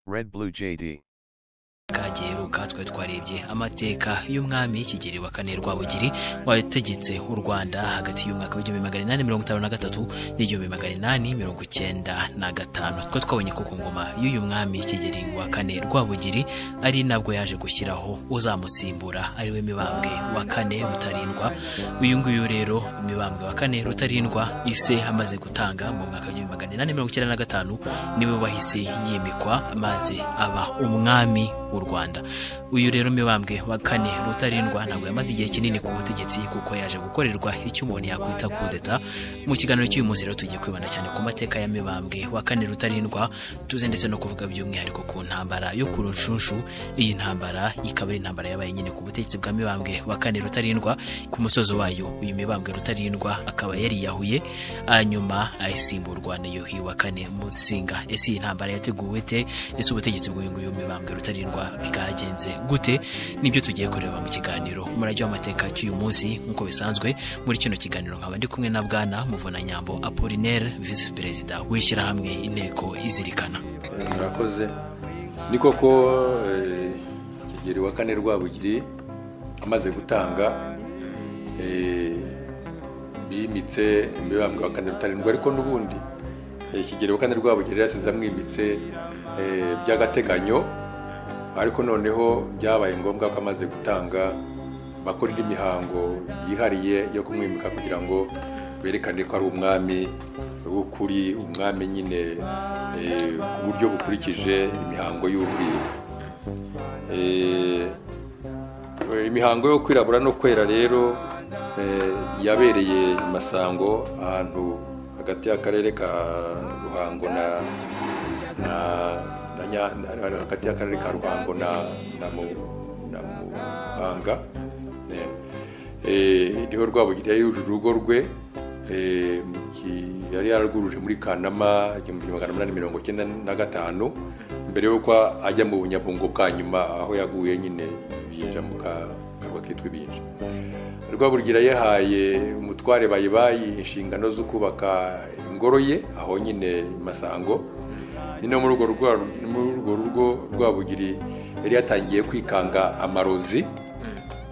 Red Blue JD. kagiheruka twe twarebye amateka y'umwami kigeri wa kane rwabugiri wategetse u rwanda hagati y'umwaka w'igihumbi magana inani mirongo itanu na gatatu n'igihumbi magana inani mirongo icyenda na gatanu twe twabonye ko ku ngoma y'uyu mwami kigeri wa kane rwabugiri ari nabwo yaje gushyiraho uzamusimbura ari we mibambwe wa kane rutarindwa uyu nguyu rero mibambwe wa kane rutarindwa ise amaze gutanga mu mwaka w'igihumbi magana inani mirongo icyenda na gatanu niwe wahise yimikwa maze aba umwami w'u Rwanda uyu rero mibambwe wa kane rutarindwa ntabwo yamaze igihe kinini ku butegetsi kuko yaje gukorerwa icyo umuntu yakwita kudeta mu kiganiro cy'uyu munsi rero tugiye kwibanda cyane ku mateka ya mibambwe wa kane rutarindwa tuze ndetse no kuvuga by'umwihariko ku ntambara yo ku runshunshu iyi ntambara ikaba ari intambara yabaye nyine ku butegetsi bwa mibambwe wa kane rutarindwa ku musozo wayo uyu mibambwe rutarindwa akaba yariyahuye hanyuma ayisimburwa na yuhi wa kane mutsinga ese iyi ntambara yateguwe te ese ubutegetsi bw'uyu nguyu mibambwe rutarindwa bikorwa byagenze gute nibyo tugiye kureba mu kiganiro umurage w'amateka cy'uyu munsi nk'uko bisanzwe muri kino kiganiro nkaba ndi kumwe na bwana muvunanyambo apolinaire visi perezida w'ishyirahamwe inteko izirikana murakoze ni koko eh, kigeli wa kane rwabugiri amaze gutanga eh, bimitse imibambwe wa kane rutarindwa ariko n'ubundi eh, kigeli wa kane rwabugiri yasize amwimitse eh, by'agateganyo ariko noneho byabaye ngombwa ko amaze gutanga bakora indi mihango yihariye yo kumwimika kugira ngo berekane ko ari umwami w'ukuri umwami nyine eh, ku buryo bukurikije imihango y'ubwiru Eh, eh, imihango yo kwirabura no kwera rero eh, yabereye i masango ahantu hagati y'akarere ka ruhango na- na na Nya- na- na- hagati y'akarere ka ruhango na na Mu- na muhanga Eh, eh, niho rwabugiri yujuje urugo rwe eh, mu ki- yari yararwuruje muri kanama igihumbi magana umunani mirongo icyenda na gatanu mbere y'uko ajya mu bunyabungo bwa nyuma aho yaguye nyine ibinja mu ka- karwa kitwa ibinja rwabugiri yahaye umutware bayibayi inshingano zo kubaka ingoro ye aho nyine i masango ni no muri urwo rwa- muri urwo rugo rwabugiri yari yatangiye kwikanga amarozi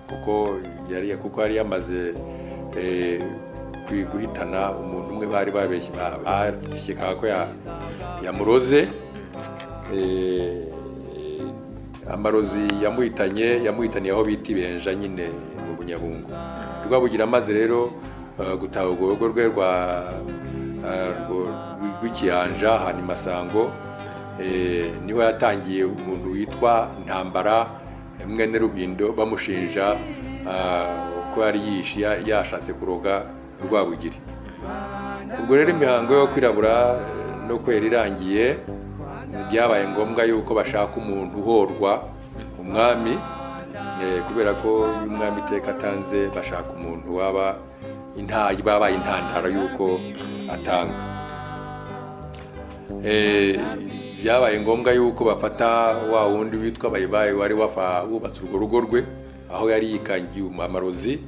kuko yari kuko yari yamaze eh, kwi- guhitana umuntu umwe bari babeshye ba- bakekaga ko ya- yamuroze Eh, amarozi yamuhitanye yamuhitaniye aho bita ibenja nyine mu bunyabungo rwabugira amaze rero eh, gutaha urwo rugo rwe rwa eh, rwo- rw'ikiyanja ahantu i masango eh, niho yatangiye umuntu witwa ntambara mwene rubindo bamushinja ah, ko yari yishe ya- yashatse kuroga rwabugiri ubwo rero imihango yo kwirabura eh, no kwera irangiye byabaye ngombwa yuko bashaka umuntu uhorwa umwami eh, kubera ko iyo umwami iteka atanze bashaka umuntu waba intayi babaye intandaro y'uko atanga Eh, byabaye ngombwa yuko bafata wa wundi witwa bayibayi wari wafa wubatse urwo rugo rwe aho yari yikangiye amarozi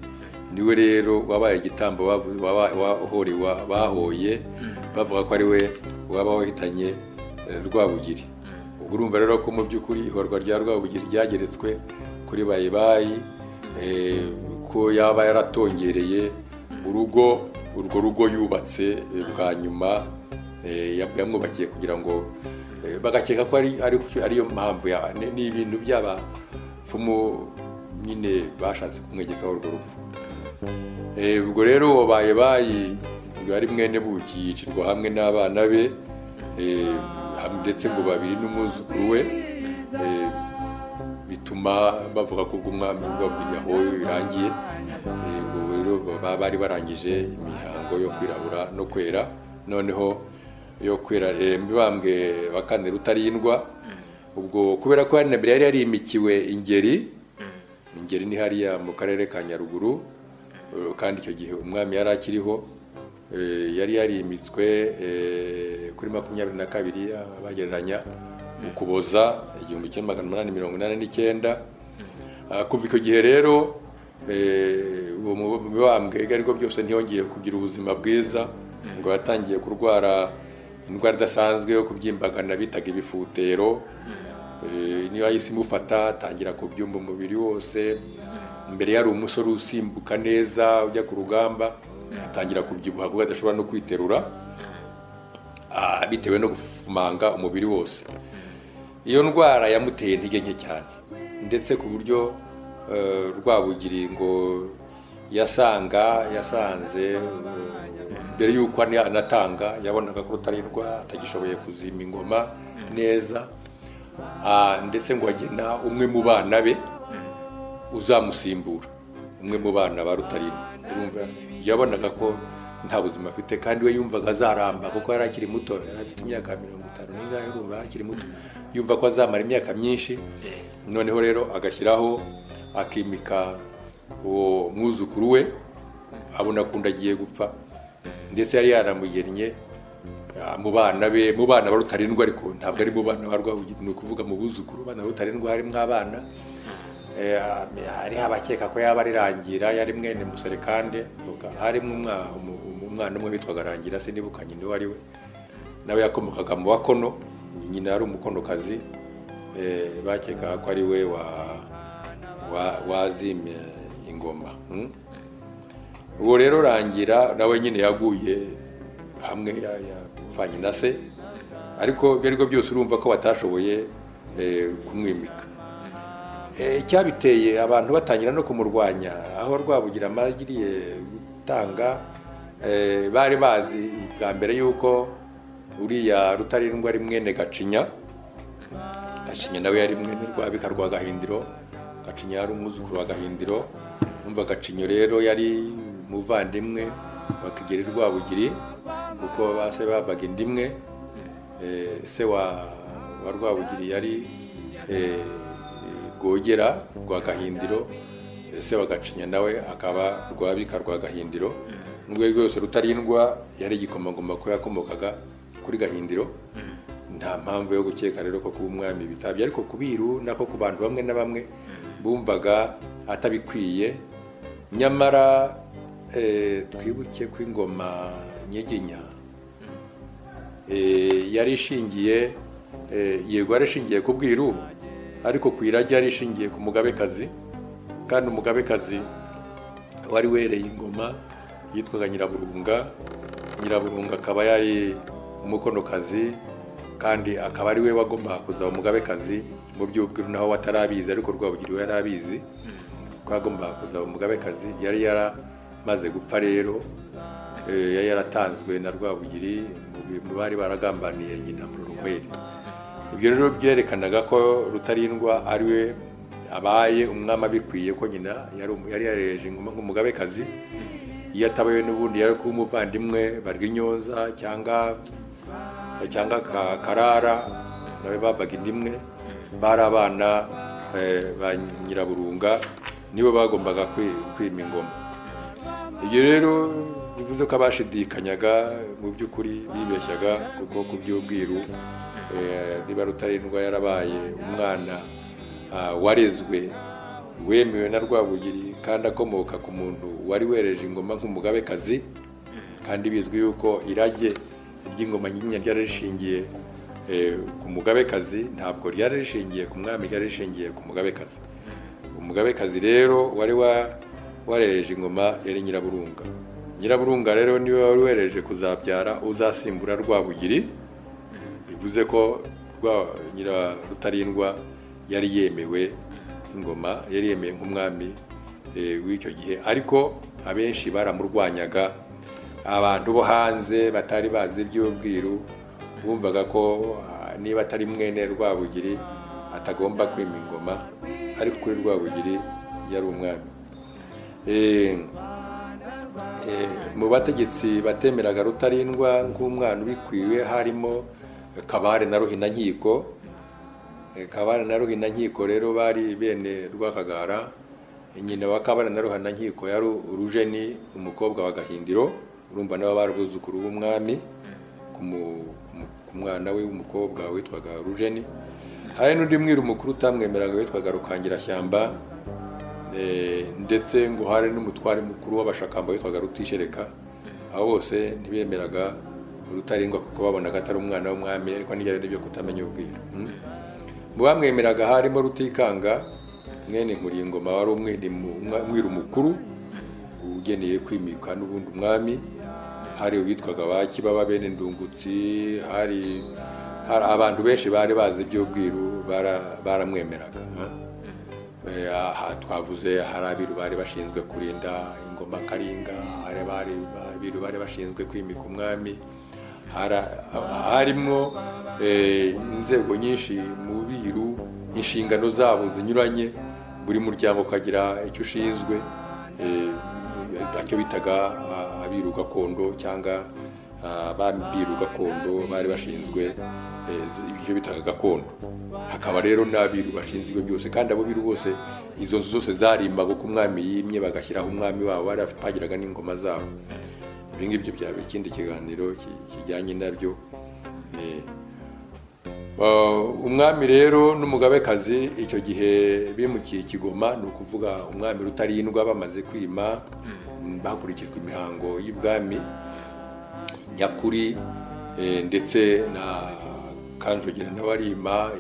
niwe rero wabaye igitambo bavu- waba- wahorewa bahoye bavuga ko ari we waba wahitanye eh, rwabugiri ubwo urumva rero ko mu by'ukuri ihorwa rya rwabugiri ryageretswe kuri bayibayi eh, ko yaba yaratongereye urugo urwo rugo yubatse eh, bwa nyuma Eh, yab- yamwubakiye kugira ngo eh, bagakeka ko ari ari- ariyo mpamvu ya- ni ni ibintu by'abapfumu nyine bashatse kumwegekaho urwo rupfu Eh, ubwo rero uwo baye bayi ngo yari mwene buki yicirwa hamwe n'abana be eh, ham- ndetse ngo babiri n'umwuzukuru we eh, bituma bavuga ko ubwo umwami rwabugiri yahoye birangiye Eh, ubwo rero baba bari barangije imihango yo kwirabura no kwera noneho yo kwera eh, mibambwe wa kane rutarindwa ubwo kubera ko hari na mbere yari yarimikiwe ingeri ingeri ni hariya mu karere ka nyaruguru eh, kandi icyo gihe umwami yari akiriho eh, yari yarimitswe eh, kuri makumyabiri na kabiri ah, bagereranya ukuboza igihumbi kimwe magana umunani mirongo inani n'icyenda Ah, kuva icyo gihe rero eh, uwo mu- mibambwe ariko byose ntiyongeye kugira ubuzima bwiza ngo yatangiye kurwara indwara idasanzwe yo kubyimbagana bitaga ibifutero eh, niyo yahise imufata atangira kubyumva umubiri wose mbere yari umusore usimbuka neza ujya ku rugamba atangira kubyibuha kuko adashobora no kwiterura ah, bitewe no gufumanga umubiri wose iyo ndwara yamuteye intege nke cyane ndetse ku buryo eh, rwabugiri ngo yasanga yasanze eh, mbere y'uko ana- anatanga yabonaga ko rutarirwa atagishoboye kuzima ingoma neza Ah, ndetse ngo agena umwe mu bana be uzamusimbura umwe mu bana ba rutarindwa urumva yabonaga ko nta buzima afite kandi we yumvaga azaramba kuko yari akiri muto yari afite imyaka mirongo itanu n'ingahe urumva yari akiri muto yumva ko azamara imyaka myinshi noneho rero agashyiraho akimika uwo mwuzukuru we abona kundi agiye gupfa ndetse yari yaramugennye ah, mu bana be mu bana ba rutarindwa ariko ntabwo ari mu bana ba rwabugiri ni ukuvuga mu buzukuru bana ba rutarindwa harimo abana Eh, hariho abakeka ko yaba ari rangira yari mwene muserekande harimo umwa- umu- umu- umwana umwe witwaga rangira sinibuka nyina uwo ari we nawe yakomokaga mu bakono nyina yari umukonokazi eh, bakeka ko ari we wa- wa- wazimye ingoma mm? uwo rero rangira nawe nyine yaguye hamwe ya- yapfanye na se ariko ibyo ari byo byose urumva ko batashoboye eh, kumwimika Eh, icyabiteye abantu batangira no kumurwanya aho rwabugira amagiriye gutanga eh, bari bazi bwa mbere yuko uriya rutarindwa ari mwene gacinya gacinya nawe yari mwene rwabika rwa gahindiro gacinya yari umwuzukuru wa gahindiro numva gacinyo rero yari umuvandimwe wa kigeri rwabugiri kuko base babaga inda imwe Eh, se wa wa rwabugiri yari eh, rwogera rwa gahindiro eh, se wa gacinya nawe akaba rwabika rwa gahindiro n'urwego rwose rutarindwa yari igikomangoma ko yakomokaga kuri gahindiro nta mpamvu yo gukeka rero ko kuba umwami bitabye ariko ku biru nako ku bantu bamwe na bamwe bumvaga atabikwiye nyamara eh, twibuke ko ingoma nyiginya eh, yari ishingiye eh, yego yari ishingiye ku bwiru ariko ku irage yari ishingiye ku mugabekazi kandi umugabekazi wari wereye ingoma yitwaga nyiraburunga nyiraburunga akaba yari umukonokazi kandi akaba ari we wagombaga kuzaba umugabekazi mu by'ubwiru naho watarabizi ariko rwabugiri we yari abizi ko yagombaga kuzaba umugabekazi yari yaramaze gupfa rero eh, yari yaratanzwe na rwabugiri mu bi- mu bari baragambaniye nyina mururunkweri ibyo rero byerekanaga ko rutarindwa ari we abaye umwami abikwiye ko nyina yari umu- yari yarereje ingoma nk'umugabekazi iyo atabaye n'ubundi yari kuba umuvandimwe barya inyonza cyangwa cyangwa ka- karara nawe babaga inda imwe bari abana eh, ba nyiraburunga nibo bagombaga kwi- kwima ingoma ibyo rero bivuze ko abashidikanyaga mu by'ukuri bibeshyaga kuko ku by'ubwiru eh, niba rutarindwa yarabaye umwana ah, warezwe wemewe na rwabugiri kandi akomoka ku muntu wari wereje ingoma nk'umugabekazi kandi bizwi yuko irage ry'ingoma nyinya ryari rishingiye eh, ku mugabekazi ntabwo ryari rishingiye ku mwami ryari rishingiye ku mugabekazi umugabekazi rero wari wa warereje ingoma yari nyiraburunga nyiraburunga rero niwe wari wereje kuzabyara uzasimbura rwabugiri bivuze ko rwa nyira rutarindwa yari yemewe ingoma yari yemewe nk'umwami eh, w'icyo gihe ariko abenshi baramurwanyaga abantu bo hanze batari bazi iby'ubwiru bumvaga ko ah, niba atari mwene rwabugiri atagomba kwima ingoma ariko kuri rwabugiri yari umwami Eh, Eh, mu bategetsi batemeraga rutarindwa nk'umwana ubikwiwe harimo kabare na ruhinankiko Eh, kabare na ruhinankiko rero bari bene rwakagara nyina wa kabare na ruhinankiko yari urujeni umukobwa wa gahindiro urumva nabo bari buzukuru b'umwami ku mu- ku mu- ku mwana we w'umukobwa witwaga rujeni hari n'undi mwiru mukuru utamwemeraga witwaga rukangirashyamba Eh, ndetse ngo hari n'umutware mukuru w'abashakamba witwaga rutishereka abo bose ntibemeraga urutarengwa kuko babonaga atari umwana w'umwami ariko n'ibyo ari byo kutamenya ubwira mm. mu bamwemeraga harimo rutikanga mwene nkuriyingoma wari umwene umwiru mukuru ugeneye kwimika n'ubundi umwami hari uwitwaga ba kibaba bene ndungutsi hari hari abantu benshi bari bazi iby'ubwiru baramwemeraga aha twavuze hari abiru bari bashinzwe kurinda ingoma karinga hari abiru bari bashinzwe kwimika umwami harimo inzego nyinshi mu biru inshingano zabo zinyuranye buri muryango ukagira icyo ushinzwe icyo bitaga abiru gakondo cyangwa abiru gakondo bari bashinzwe ibyo bitaga gakondo hakaba rero n'abiru bashinzwe ibyo byose kandi abo biru bose izo nzu zose zarimbaga uko umwami yimye bagashyiraho umwami wabo bari bagiraga n'ingoma zabo ibi ngibyo byaba ikindi kiganiro kijyanye nabyo umwami rero n'umugabekazi icyo gihe bimukiye ikigoma ni ukuvuga umwami rutarindwa bamaze kwima hakurikijwe imihango y'ibwami nyakuri ndetse na kanjogera n'abarima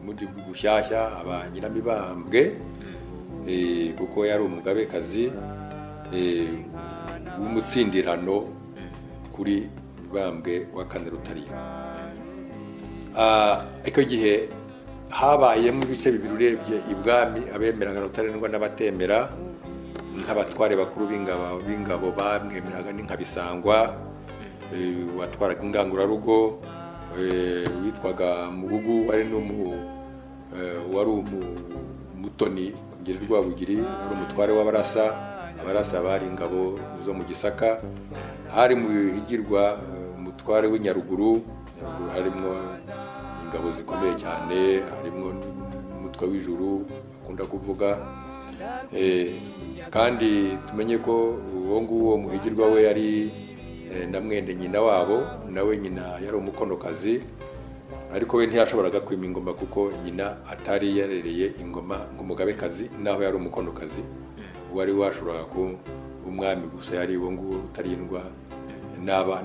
muri bushyashya aba nyiramibambwe kuko yari umugabekazi w'umutsindirano kuri bambwe wa kane rutarindwa icyo gihe habayemo ibice bibiri urebye ibwami abemeraga rutarindwa n'abatemera nk'abatware bakuru b'ingabo bamwemeraga n'inkabisangwa batwaraga ingangurarugo witwaga mugugu wari wari umutoni wagira rwabugiri wari umutware w'abarasa abarasa bari ingabo zo mu gisaka hari mu higirwa umutware w'inyaruguru nyaruguru harimo ingabo zikomeye cyane harimo umutwe w'ijuru bakunda kuvuga kandi tumenye ko uwo nguwo muhigirwa we yari na mwende nyina wabo nawe nyina yari umukonokazi ariko we ntiyashoboraga kwima ingoma kuko nyina atari yarereye ingoma nk'umugabekazi naho yari umukonokazi wari washoboraga ko umwami gusa yari uwo nguwo utarindwa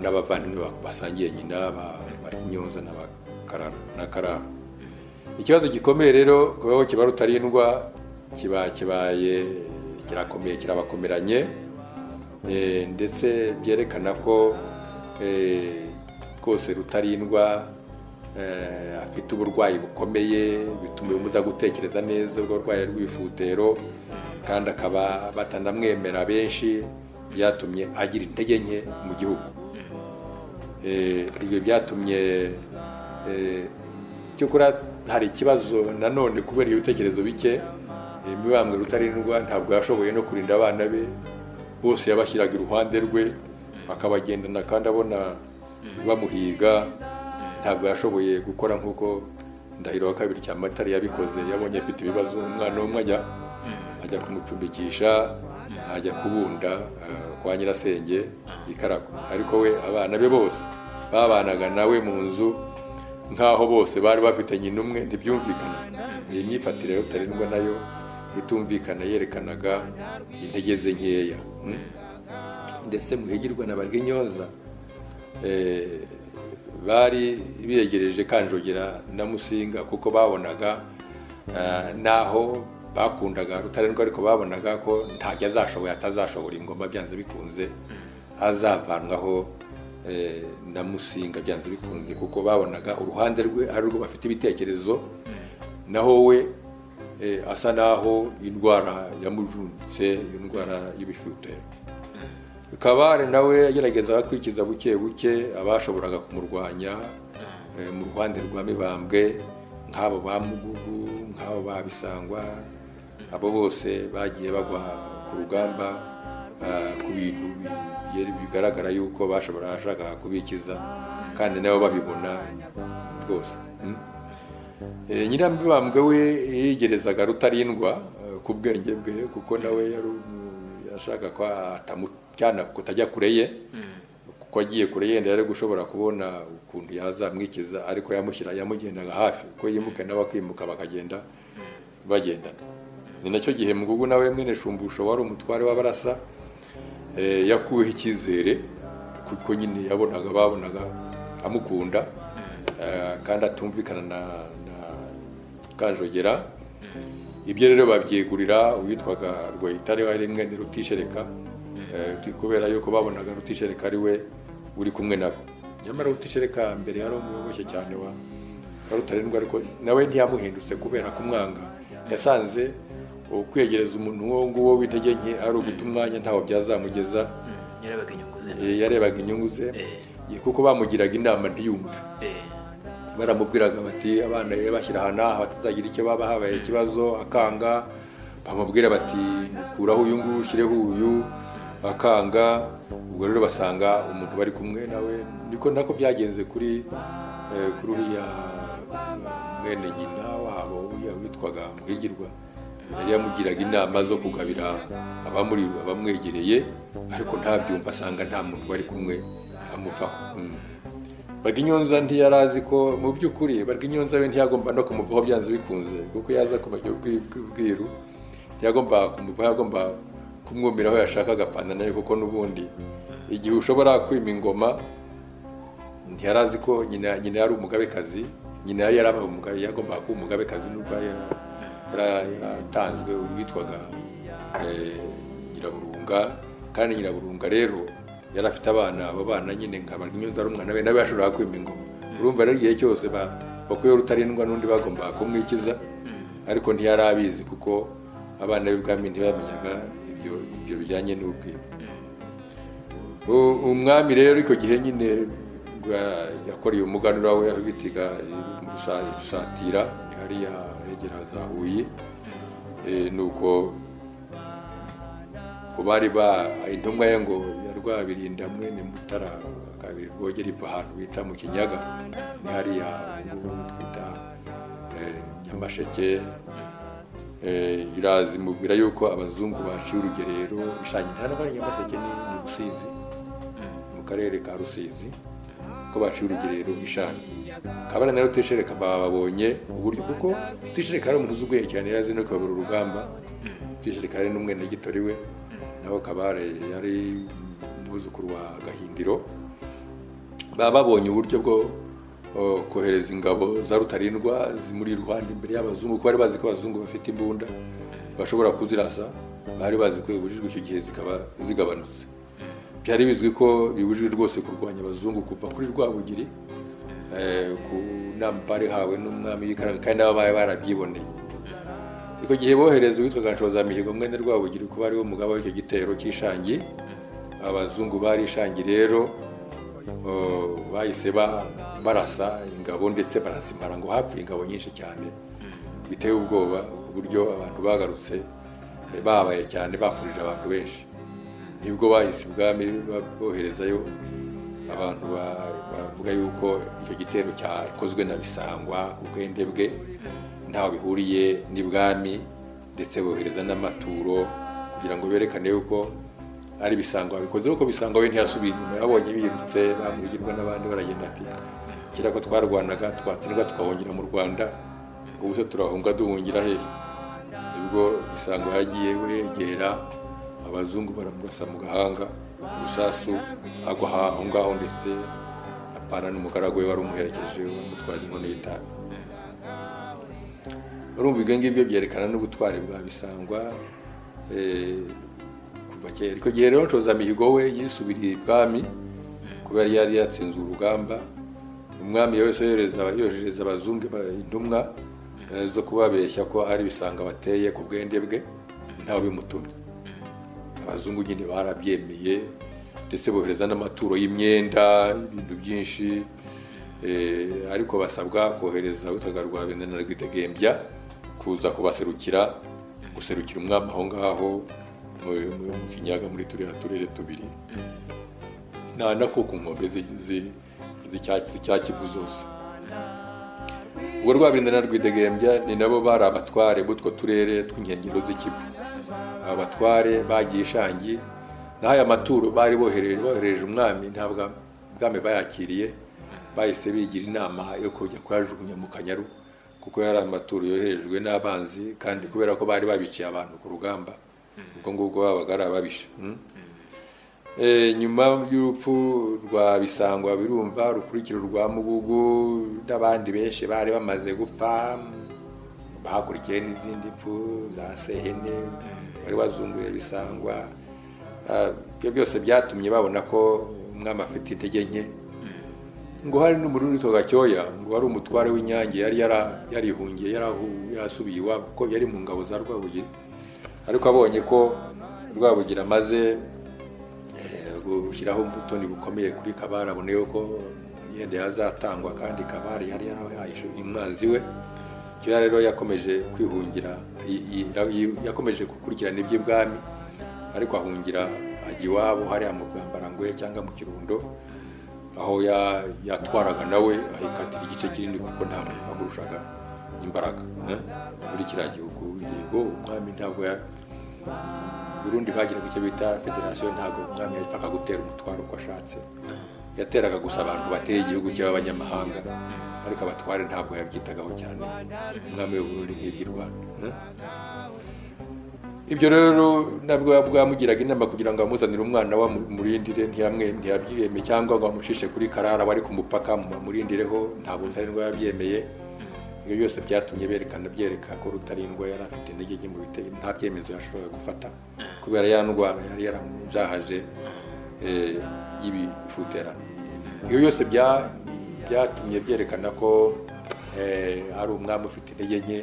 n'abavandimwe basangiye nyina barkinyonza na karara ikibazo gikomeye rero kubaho kiba rutarindwa kiba kibaye kirakomeye kirabakomeranye ndetse byerekana ko rwose rutarindwa afite uburwayi bukomeye bituma umuza gutekereza neza ubwo burwayi rw'ifutero kandi akaba batanamwemera benshi byatumye agira intege nke mu gihugu ibyo byatumye cyokora hari ikibazo nanone kubera ibitekerezo bike imibambwe rutarindwa ntabwo yashoboye no kurinda abana be bose yabashyiraga iruhande rwe akabagendana kandi abona bamuhiga ntabwo yashoboye gukora nk'uko ndahiro wa kabiri cya matari yabikoze yabonye afite ibibazo umwana umwe ajya ajya kumucumbikisha ajya kubunda kwa nyirasenge ikarago ariko we abana be bose babanaga nawe mu nzu nk'aho bose bari bafite nyina umwe ntibyumvikana iyi myifatire rutarindwa nayo itumvikana yerekanaga intege ze nkeya ndetse muhigirwa na barwinyonza bari biyegereje kanjogera na musinga kuko babonaga naho bakundaga rutarindwa ariko babonaga ko ntabyo azashoboye atazashobora ingoma byanze bikunze azavanwaho na musinga byanze bikunze kuko babonaga uruhande rwe ari rwo bafite ibitekerezo naho we asa naho indwara yamujunitse indwara y'ibifutero kabare nawe yageragezaga kwikiza buke buke abashoboraga kumurwanya mu ruhande rwa mibambwe nk'abo ba mugugu nk'abo babisangwa abo bose bagiye bagwa ku rugamba ku bintu bigaragara yuko bashobora kubikiza kandi nabo babibona rwose nyirambibambwe we yigerezaga rutarindwa ku bwenge bwe kuko nawe yari ashaka ko atamujyana kutajya kure ye kuko agiye kure yenda yari gushobora kubona ukuntu yazamwikiza ariko yamushyira yamugendaga hafi kuko yimuka nawe akimuka bakagenda bagendana ni nacyo gihe mugugu nawe mwene shumbusho wari umutware w'abarasa yakuweho icyizere kuko nyine yabonaga babonaga amukunda eh, kandi atumvikana na na kanjogera ibyo rero babyegurira uwitwaga rwahitare wari mwene rutishereka eh, tu- kubera yuko babonaga rutishereka ari we uri kumwe nabo nyamara rutishereka mbere yari umuyoboke cyane wa wa rutarindwa ariko nawe ntiyamuhindutse kubera kumwanga yasanze ukwegereza umuntu uwo nguwo w'intege nke ari uguta umwanya ntawo byazamugeza Mm, yarabaga inyungu ze Eh, yarebaga inyungu ze Eh. Eh, kuko bamugiraga inama ntiyumve Eh, baramubwiraga bati abana rero bashyira aha n'aha batazagira icyo baba habaye ikibazo akanga bamubwira bati kuraho uyu nguyu ushyireho uyu akanga ubwo rero basanga umuntu bari kumwe nawe niko nako byagenze kuri eh, kuri uriya mwene nyina wabo uriya witwaga muhigirwa yari yamugiraga inama zo kugabira abamuri abamwegereye ariko ntabyumva asanga nta muntu bari kumwe amuvaho Mm. Barwinyonza ntiyari azi ko mu by'ukuri Barwinyonza we ntiyagomba no kumuvaho byanze bikunze kuko yaza kumenya ubwiru ntiyagomba kumuvaho yagomba kumwumira aho yashaka agapfana nayo kuko n'ubundi igihe ushobora kwima ingoma ntiyari azi ko nyina nyina yari umugabekazi nyina yari yarabaye umugabe yagombaga kuba umugabekazi n'ubwo yari yara- yaratanzwe witwaga eh, nyiraburunga kandi nyiraburunga rero yari afite abana abo bana nyine nka barwinyonza ari umwana we nawe yashoboraga kwima ingoma urumva rero igihe cyose ba- bakuyeho rutarindwa n'undi bagombaga kumwikiza ariko ntiyari abizi kuko abana b'ibwami ntibamenyaga ibyo ibyo bijyanye n'ubwiru U- umwami rero icyo gihe nyine bwa- yakoreye umuganura we aho bitiga rusatira hariya hegera za huye Eh, nuko ngo bari ba intumwa ye ngo ya rwabirinda mwene mutara kabiri rwogera iva ahantu bita mu kinyaga ni hariya ngo twita eh, nyamasheke Eh, irazi mubwira yuko abazungu baciye urugerero ishanya ntabwo ari nyamaseke ni ni rusizi mu karere ka rusizi ko baciye urugerero ishanya kabana na rutishereka babonye uburyo kuko rutishereka ari umuntu uzi ubwenge cyane yarazi no kuyobora urugamba rutishereka ari n'umwenegitori we naho kabare yari umwuzukuru wa gahindiro baba babonye uburyo bwo uh, kohereza ingabo za rutarindwa zimuri iruhande imbere y'abazungu kuko bari bazi ko abazungu bafite imbunda bashobora kuzirasa bari bazi ko bibujijwe icyo gihe zikaba zigabanutse byari bizwi ko bibujijwe rwose kurwanya abazungu kuva kuri rwabugiri eh, ku nama bari hawe n'umwami w'ikaranga kandi nabo bari barabyiboneye icyo gihe bohereza uwitwaga Nshoza-mihigo mwene rwabugiri kuba ariwe mugabo w'icyo gitero cy'ishangi abazungu bari ishangi rero Oh, bahise ba- barasa ingabo ndetse barazimara ngo hapfuye ingabo nyinshi cyane biteye ubwoba uburyo abantu bagarutse eh, babaye cyane bafurije abantu benshi nibwo bahise ibwami ba- boherezayo abantu ba- bavuga yuko icyo gitero cyakozwe na bisangwa ku bwende bwe ntaho bihuriye n'ibwami ndetse bohereza n'amaturo kugira ngo berekane yuko ari bisangwa babikoze kuko bisangwa we ntiyasubiye inyuma yabonye birutse bamuhigirwa n'abandi baragenda ati kera ko twarwanaga twatsindwa tukahungira mu rwanda ubu se turahunga duhungira hehe nibwo bisangwa yagiye we yegera abazungu baramurasa mu gahanga urusasu agwa aha- aho ngaho ndetse apana n'umugaragu we wari umuherekeje wamutwaje inkono y'itabi urumva ibyo ngibyo byerekana n'ubutwari bwa bisangwa eh, kuva kera icyo gihe rero nshozamihigo we yisubiriye ibwami kubera yari yatsinze urugamba umwami wese yohereza yohereza abazungu ba- intumwa eh, zo kubabeshya ko ari bisanga bateye ku bwende bwe ntawe bimutumye abazungu nyine barabyemeye ndetse bohereza n'amaturo y'imyenda ibintu byinshi eh, ariko basabwa kohereza witwaga rwabenda na rwidegembya kuza kubaserukira guserukira umwami aho ngaho mu- mu mu kinyaga muri turiya turere tubiri na na ko ku nkombe zi- zi- z'icyatsi cya kivu zose ubwo rwabenda na rwidegembya ni nabo bari abatware b'utwo turere tw'inkengero z'ikivu abatware bagiye ishangi n'aya maturo bari bohereje bohereje umwami ntabwo ubwami bayakiriye bahise bigira inama yo kujya kuyajugunya mu kanyaru kuko yari amaturo yoherejwe n'abanzi kandi kubera ko bari babiciye abantu ku rugamba ubwo ngubwo babaga ari ababisha mm? Eh, nyuma y'urupfu rwa bisangwa birumva rukurikira urwa mugugu n'abandi benshi bari bamaze gupfa bakurikiye n'izindi mpfu za sehene wari wazunguye bisangwa Ah, ibyo byose byatumye babona ko umwami afite intege nke ngo hari n'umuriro witwa gacyoya ngo hari umutware w'inyange yari yara- yarihungiye yarahu- yarasubiye iwabo kuko yari mu ngabo za rwabugiri ariko abonye ko rwabugiri amaze gushyiraho ubutoni bukomeye kuri kabara abone yuko yenda yazatangwa kandi kabara yari yarahaye umwanzi we kera rero yakomeje kwihungira yi- yi- yakomeje gukurikirana iby'ibwami ariko ahungira ajya iwabo hariya mu bwambarangoye cyangwa mu kirundo aho ya- yatwaraga nawe ahikatira igice kinini kuko nta muntu wamurushaga imbaraga eh, muri kiriya gihugu yego umwami ntabwo ya- Burundi bagiraga icyo bita federasiyo ntabwo umwami yapfaga gutera umutwaro uko ashatse yateraga gusa abantu bateye igihugu cy'abanyamahanga ariko abatware ntabwo yabyitagaho cyane umwami w'u Burundi nk'iby'i Rwanda eh? ibyo rero nabwo bwamugiraga inama kugira ngo amuzanire umwana we amurindire ntiyamwe- ntiyabyemeye cyangwa ngo amushishe kuri karara wari ku mupaka mumurindireho ntabwo rutarindwa yabyemeye ibyo byose byatumye berekana byereka ko rutarindwa yari afite intege nke mu bite nta byemezo yashoboraga gufata kubera ya ndwara yari yaramujahaje eh, y'ibifuterano ibyo byose bya- byatumye byerekana ko eh, ari umwami ufite intege nke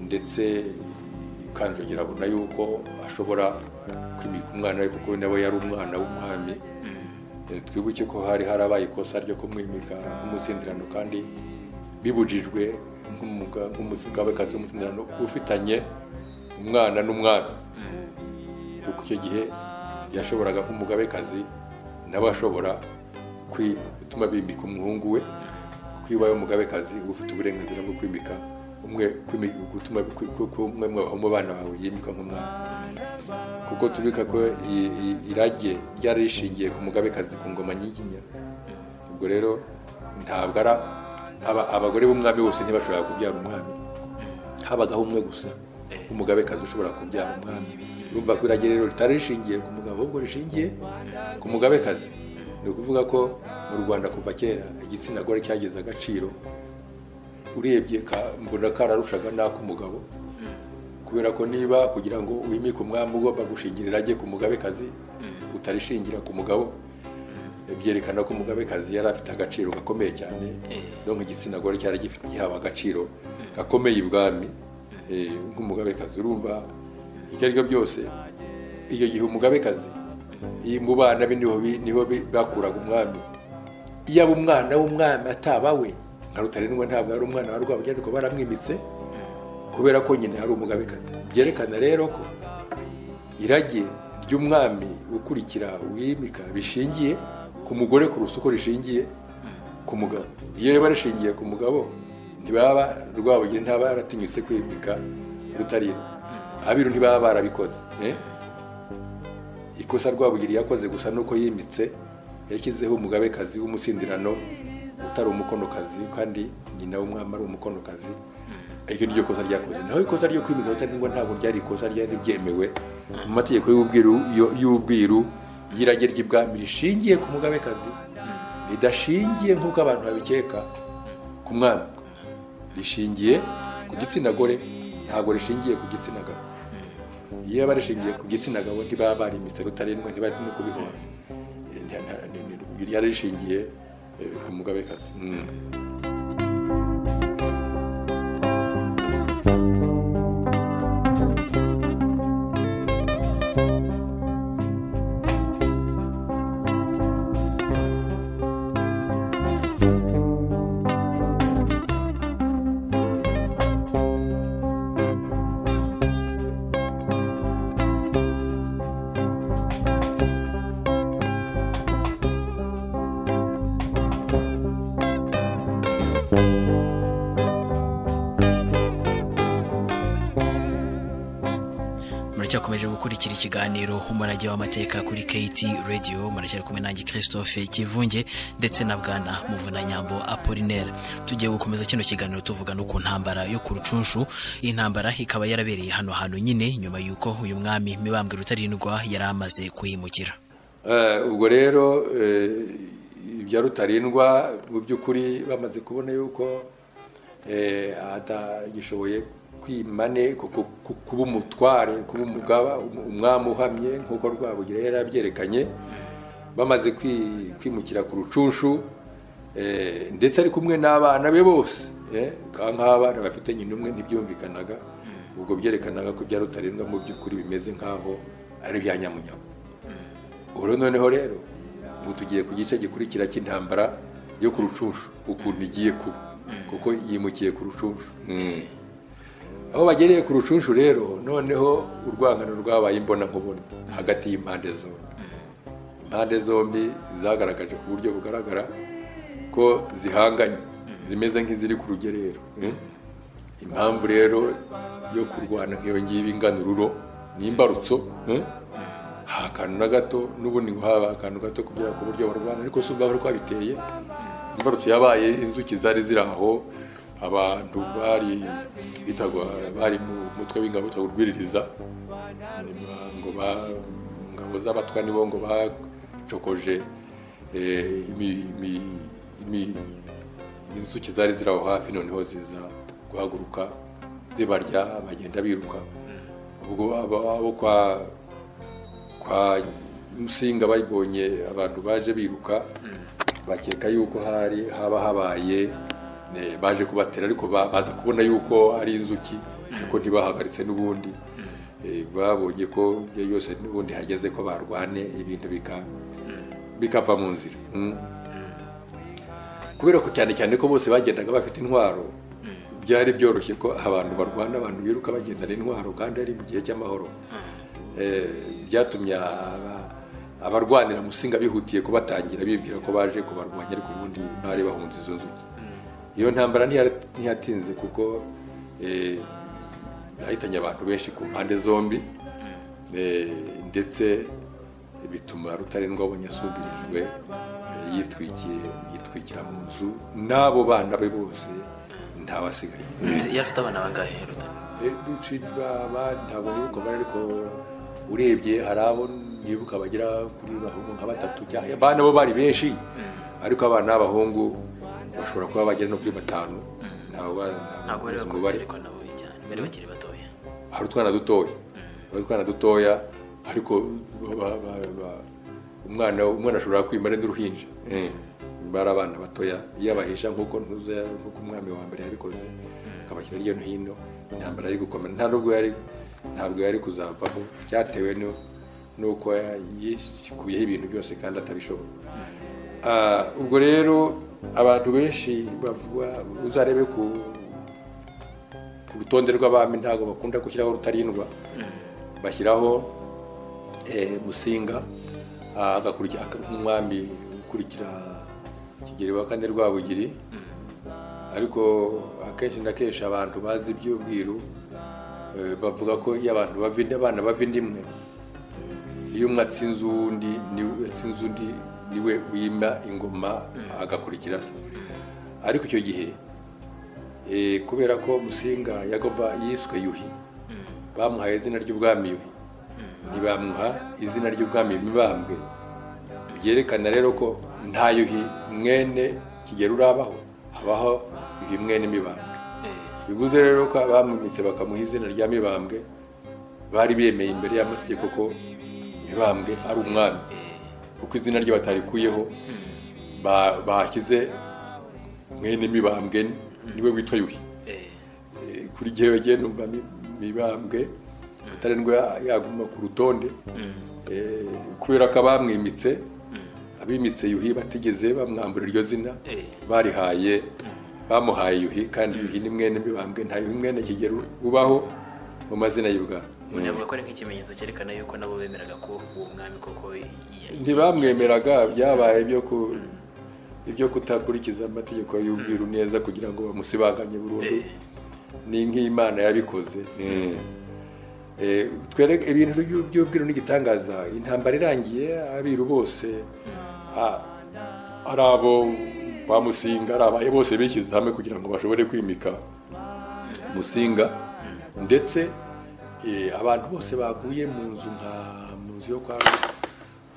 ndetse kanjogera abona yuko ashobora kwimika umwana we kuko nawe yari umwana w'umwami Eh, twibuke ko hari harabaye ikosa ryo kumwimika nk'umusindirano kandi bibujijwe nk'umuga- nk'umugabekazi w'umusindirano ufitanye umwana n'umwami kuko icyo gihe yashoboraga nk'umugabekazi nawe ashobora kwi- gutuma bimika umuhungu we kuko iyo ubaye umugabekazi uba ufite uburenganzira bwo kwimika umwe kwimi- gutuma kwi- ko- ko umwe mu bana bawe yimika nk'umwana kuko tubika ko i- i- irage ryari rishingiye ku mugabekazi ku ngoma nyiginya ubwo rero ntabwo ari aba- abagore b'umwami bose ntibashobora kubyara umwami habagaho umwe gusa umugabekazi ushobora kubyara umwami urumva ko irage rero ritari rishingiye ku mugabo ahubwo rishingiye ku mugabekazi ni ukuvuga ko mu rwanda kuva kera igitsina gore cyagize agaciro urebye ka- mbona kararushaga n'ak'umugabo kubera ko niba kugira ngo wimike umwami ugomba gushingira irage ku mugabekazi utarishingira ku mugabo byerekana ko umugabekazi yari afite agaciro gakomeye cyane donc igitsina gore cyari gifite gihawe agaciro gakomeye ibwami eh, nk'umugabekazi urumva ibyo ari byo byose iyo gihe umugabekazi iyi- mu bana be niho bi- niho bi- bakuraga umwami iyo aba umwana w'umwami ataba we nka rutarindwa ntabwo ari umwana wa rwabugiri ariko baramwimitse kubera ko nyina yari umugabekazi byerekana rero ko irage ry'umwami ukurikira wimika bishingiye ku mugore kurusha uko rishingiye ku mugabo iyo riba rishingiye ku mugabo ntibaba rwabugiri ntaba yaratinyutse kwimika rutarindwa abiru ntibaba barabikoze eh? ikosa rwabugiri yakoze gusa nuko yimitse yashyizeho umugabekazi w'umusindirano utari umukonokazi kandi nyina w'umwami ari umukonokazi iryo ni ryo kosa ryakoze naho ikosa ryo kwimika rutarindwa ntabwo ryari ikosa ryari byemewe mu mategeko y'ubwiru yo- y'ubwiru y'irage ry'ibwami rishingiye ku mugabekazi ridashingiye nk'uko abantu babikeka ku mwami rishingiye ku gitsina gore ntabwo rishingiye ku gitsina gabo iyo baba rishingiye ku gitsina gabo ntibaba barimitse rutarindwa ntibari no kubihora Eh, nta- nta- ni- ni- ryari rishingiye eh, ku mugabekazi Mm. muracyakomeje gukurikira ikiganiro umurage w'amateka kuri KT Radio muracyari kumwe nanjye Christophe Kivunge ndetse na Bwana Muvunanyambo Apollinaire tugiye gukomeza kino kiganiro tuvuga no ku ntambara yo ku rucunshu iyi ntambara ikaba yarabereye hano hantu nyine nyuma y'uko uyu mwami Mibambwe Rutarindwa yari amaze kuhimukira Eh, ubwo rero eh, ibya rutarindwa mu by'ukuri bamaze kubona yuko eh, atagishoboye kwimane ku- ku- ku- kuba umutware kuba umugaba um- umwami uhamye nk'uko rwabugira yari abyerekanye bamaze kwi- kwimukira ku rucunshu eh, ndetse ari kumwe n'abana be bose eh, kandi nk'abana bafite nyina umwe ntibyumvikanaga ubwo byerekanaga ko ibya rutarindwa mu by'ukuri bimeze nk'aho ari ibya nyamunyago ubu noneho rero ubu tugiye ku gice gikurikira cy'intambara yo ku rucunshu ukuntu igiye kuba kuko yimukiye ku rucunshu aho bagereye ku rucunshu rero noneho urwangano rwabaye imbonankubone hagati y'impande zombi impande zombi zagaragaje ku buryo bugaragara ko zihanganye zimeze nk'iziri ku rugerero impamvu rero yo kurwana nk'iyo ngiyo inganururo n'imbarutso ha akantu na gato n'ubundi ngo haba akantu gato kugira ku buryo barwana ariko si ubwaho rwabiteye imbarutso yabaye inzuki zari ziri aho abantu bari bitagwa bari mu mutwe w'ingabo witwa urwiririza nyuma ngo ba- ingabo z'abatwa nibo ngo bacokoje eh, imi- imi- imi- inzuki zari ziri aho hafi noneho ziza guhaguruka zibarya bagenda biruka ubwo abo abo kwa kwa musinga bayibonye abantu baje biruka bakeka yuko hari haba habaye eh, baje kubatera ariko ba- baza kubona yuko ari inzuki ariko ntibahagaritse n'ubundi Eh, babonye ko ibyo byose n'ubundi hageze ko barwane ibintu bika bikava mu nzira Mm. kubera ko cyane cyane ko bose bagendaga bafite intwaro byari byoroshye ko abantu barwana abantu biruka bagendana intwaro kandi ari mu gihe cy'amahoro Eh, byatumye aba- abarwanira musinga bihutiye kubatangira bibwira ko baje kubarwanya ariko ubundi bari bahunze izo nzuki iyo ntambara ntiyari- ntiyatinze kuko eh, yahitanye abantu benshi ku mpande zombi Eh, ndetse bituma rutarindwa abonye asubirijwe eh, yitwikiye yitwikira mu nzu n'abo bana be bose ntawasigaye yari afite abana bangahe ruta ntabwo nibuka mbara ariko urebye hari abo nibuka bagera kuri bahungu nka batatu cyangwa abana bo bari benshi ariko abana b'abahungu bashobora kuba bagera no kuri batanu ntabwo ba- ntabwo bari nzi bakuze umubare. ariko nabo cyane bari bakiri batoya hari utwana dutoya hari utwana dutoya ariko ba- ba- ba- umwana umwana ashobora kwimara n'uruhinja Eh, bari abana batoya yabahisha nk'uko ntuza nk'uko umwami wa mbere yabikoze akabashyira hirya no hino intambara yari gukomera nta nubwo yari ntabwo yari kuzavaho byatewe no- n'uko yikuyeho ibintu byose kandi atabishobora Ah, ubwo rero abantu benshi bavuga uzarebe ku ku rutonde rw'abami ntabwo bakunda gushyiraho rutarindwa bashyiraho eh, musinga ah, agakurikira nk'umwami ukurikira kigeri wa kane rwabugiri ariko akenshi na kenshi abantu bazi iby'ubwiru eh, bavuga ko iyo abantu bava indi- abana bava indi imwe iyo umwe atsinze uwundi niwe- atsinze undi niwe wima ingoma agakurikira se ariko icyo gihe Eh, kubera ko musinga yagomba yiswe yuhi bamuhaye izina ry'ubwami yuhi ntibamuha izina ry'ubwami mibambwe byerekana rero ko nta yuhi mwene kigero urabaho habaho yuhi mwene mibambwe bivuze rero ko abamwimitse bakamuha izina rya mibambwe bari bemeye imbere y'amategeko ko mibambwe ari umwami kuko izina rye batarikuyeho ba- bashyize mwene mibambwe niwe witwa yuhi Eh, kuri jyewe jye numva mi- mibambwe atarindwa yaguma ku rutonde Eh, kubera ko abamwimitse abimitse yuhi batigeze bamwambura iryo zina Eh. barihaye bamuhaye yuhi kandi yuhi ni mwene mibambwe nta yuhi mwene kigero ubaho mu mazina y'ubwami umuntu yavuga ko ari nk'ikimenyetso cyerekana yuko nabo bemeraga ko uwo mwami koko ya- ntibamwemeraga byabaye ibyo ku ibyo kutakurikiza amategeko y'ubwiru neza kugira ngo bamusibanganye burundu Eh. ni nk'imana yabikoze Eh, twereke ibintu by'u- by'ubwiru n'igitangaza intambara irangiye abiru bose ah, ari abo bamusinga ari abaye bose bishyize hamwe kugira ngo bashobore kwimika musinga ndetse eh, abantu bose baguye mu nzu nka mu nzu yo kwa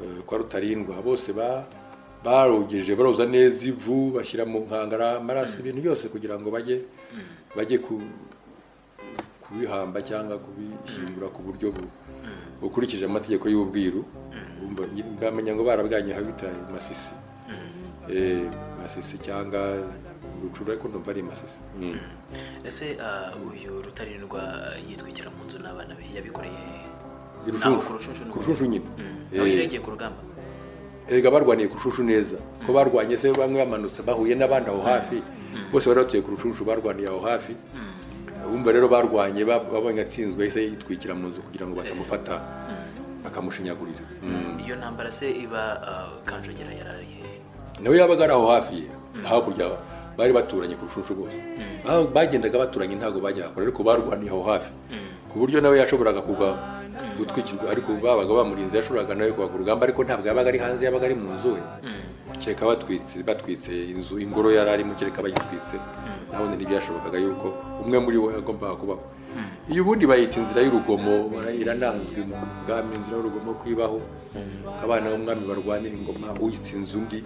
eh, kwa rutarindwa bose ba barogeje baroza neza ivu bashyira mu nkangara amaraso ibintu byose kugira ngo bajye bajye ku kubihamba cyangwa kubishyingura ku buryo bu- bukurikije amategeko y'ubwiru Urumva, nyi- ngamenya ngo barabwanye habita masisi Eh, masisi cyangwa urucura ariko ndumva ari masisi ese ah, uyu rutarindwa yitwikira mu nzu n'abana be yabikoreye Aho ku rushushu ni ku rushushu nyine Mm. Eh, aho yarengeye ku rugamba erega barwaniye ku rushushu neza ko barwanye se bamwe bamanutse bahuye n'abandi aho hafi bose bari batuye ku rushushu barwaniye aho hafi bumva rero barwanye ba- babonye atsinzwe yahise yitwikira mu nzu kugira ngo batamufata bakamushinyagurira Mm. iyo ntambara se iba ah, kanjogera yarariye nawe yabaga ari aho hafi ye hakurya bari baturanye ku rushushu bose Ba- bagendaga baturanye ntabwo bajyaga kure ariko barwaniye aho hafi ku buryo nawe yashoboraga kugwa gutwikirwa ariko babaga bamurinze yashoboraga nawe kuva ku rugamba ariko ntabwo yabaga ari hanze yabaga ari mu nzu we kereka batwitse batwitse inzu ingoro yari arimo kereka bayitwitse nabone ntibyashobokaga yuko umwe muri bo yagombaga kubaho iyo ubundi bayita inzira y'urugomo bara- iranazwi mu bwami inzira y'urugomo kwibaho abana b'umwami barwanira ingoma uyitse inzu undi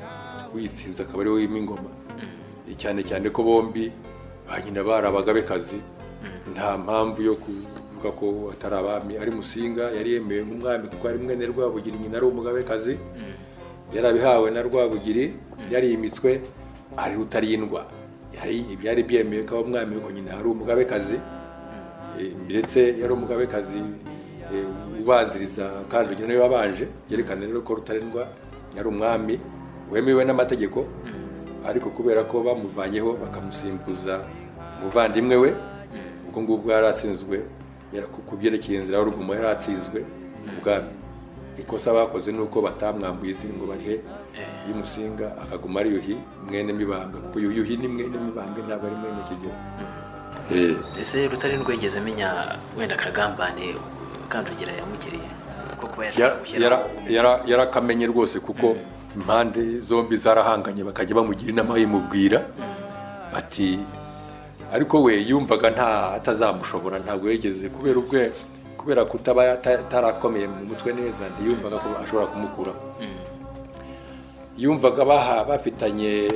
uyitsinze akaba ari we wima ingoma cyane cyane ko bombi ba nyina bari abagabekazi nta mpamvu yo kuvuga ko atari abami ari musinga yari yemewe nk'umwami kuko ari mwene rwabugira nyina ari umugabekazi yarabihawe na rwabugiri yarimitswe ari rutarindwa yari byari byemewe ko umwami ko nyina ari umugabekazi eh, ndetse yari umugabekazi eh, ubanziriza kanjogera niwe wabanje byerekana rero ko rutarindwa yari umwami wemewe n'amategeko ariko kubera ko bamuvanyeho bakamusimbuza umuvandimwe we ubwo ngubwo yari atsinzwe yara- ku byerekeye inzira y'urugomo yari atsinzwe ku bwami ikosa bakoze ni uko batamwambuye izina ngo barihe y'umusinga akaguma ari yuhi mwene mibambwe kuko yu- yuhi ni mwene mibambwe ntabwo ari mwene kigero Eh, ese rutarindwa yigeze amenya wenda karagambane kanjogera yamugiriye ko kuba yara- yashaka gushyira yara- yara- yarakamenye rwose kuko impande zombi zarahanganye bakajya bamugira inama yimubwira bati ariko we yumvaga nta atazamushobora ntabwo yigeze kubera ubwe kubera kutaba yata- atarakomeye mu mutwe neza ntiyumvaga ko ashobora kumukuraho yumvaga baha bafitanye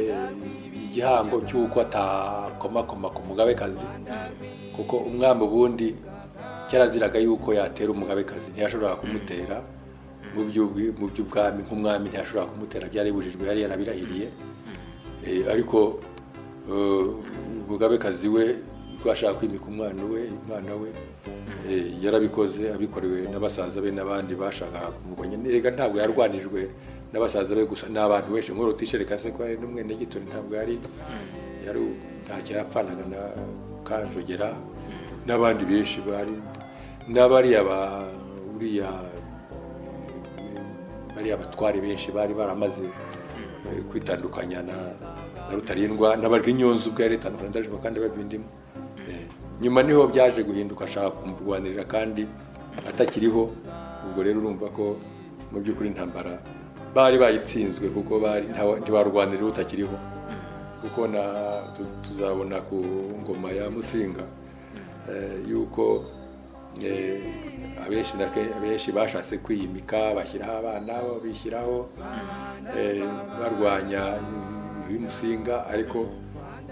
igihango cy'uko atakomakoma ku mugabekazi kuko umwami ubundi cyaraziraga yuko yatera umugabekazi ntiyashoboraga kumutera mu by'ubwi- mu by'ubwami nk'umwami ntiyashoboraga kumutera byari bibujijwe yari yarabirahiriye Eh, ariko eh, umugabekazi we rwashaka kwimika umwana we umwana we eh, yarabikoze abikorewe n'abasaza be n'abandi bashakaga kumurwanya erega ntabwo yarwanijwe n'abasaza be gusa n'abantu benshi nkuru utishereka se ko hari n'umwenegitori ntabwo yari yari ntacyo yapfanaga na kanjogera n'abandi benshi bari n'abariya ba uriya bariya batwari benshi bari baramaze eh, kwitandukanya na na rutarindwa n'abarwa inyonzi ubwo yari itandukanye ndajwa kandi bavindimo Eh, nyuma niho byaje guhinduka ashaka kumurwanirira kandi atakiriho ubwo rero urumva ko mu by'ukuri intambara bari bayitsinzwe kuko bari ntawa- ntibarwanirira utakiriho kuko na tu- tuzabona ku ngoma ya musinga eh, yuko eh, abenshi na ke- abenshi bashatse kwiyimika bashyiraho abana bo bishyiraho eh, barwanya y'umusinga ariko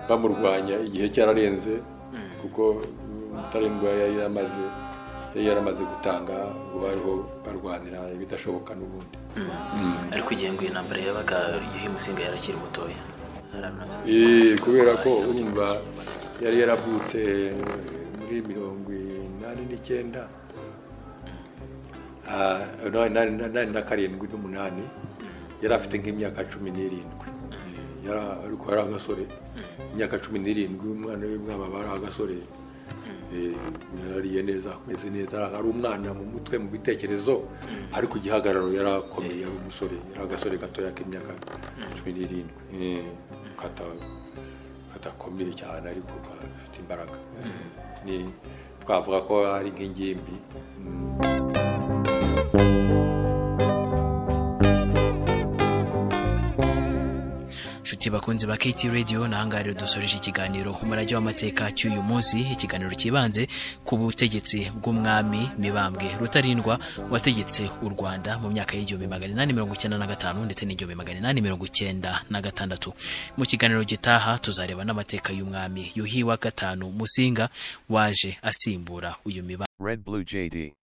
bamurwanya igihe cyararenze kuko mutarindwa yari yaramaze yari yaramaze gutanga ngo bariho barwanira ibidashoboka n'ubundi ariko igihe ngo iyi ntambara yabaga yuhi musinga yarakiri mutoya hari amazu Eh, kubera ko urumva yari yaravutse muri mirongo inani n'icyenda ah, na- na- na- na- na karindwi n'umunani yari afite nk'imyaka cumi n'irindwi Eh, yara- ariko yari agasore imyaka cumi n'irindwi umwana we mwaba bari agasore Eh, yarariye neza ameze neza ari umwana mu mutwe mu bitekerezo ariko igihagararo yarakomeye ari umusore yari agasore gatoya k'imyaka cumi n'irindwi Eh, kata- kadakomeye cyane ariko gafite imbaraga ni twavuga ko ari nk'ingimbi Mm. inshuti nshuti bakunze ba KT Radio nahangaha rero dusoreje ikiganiro umurage w'amateka cy'uyu munsi ikiganiro kibanze ku butegetsi bw'umwami Mibambwe Rutarindwa wategetse u Rwanda mu myaka y'igihumbi magana inani mirongo icyenda na gatanu ndetse n'igihumbi magana inani mirongo icyenda na gatandatu mu kiganiro gitaha tuzareba n'amateka y'umwami Yuhi wa gatanu Musinga waje asimbura uyu Mibambwe Red Blue JD.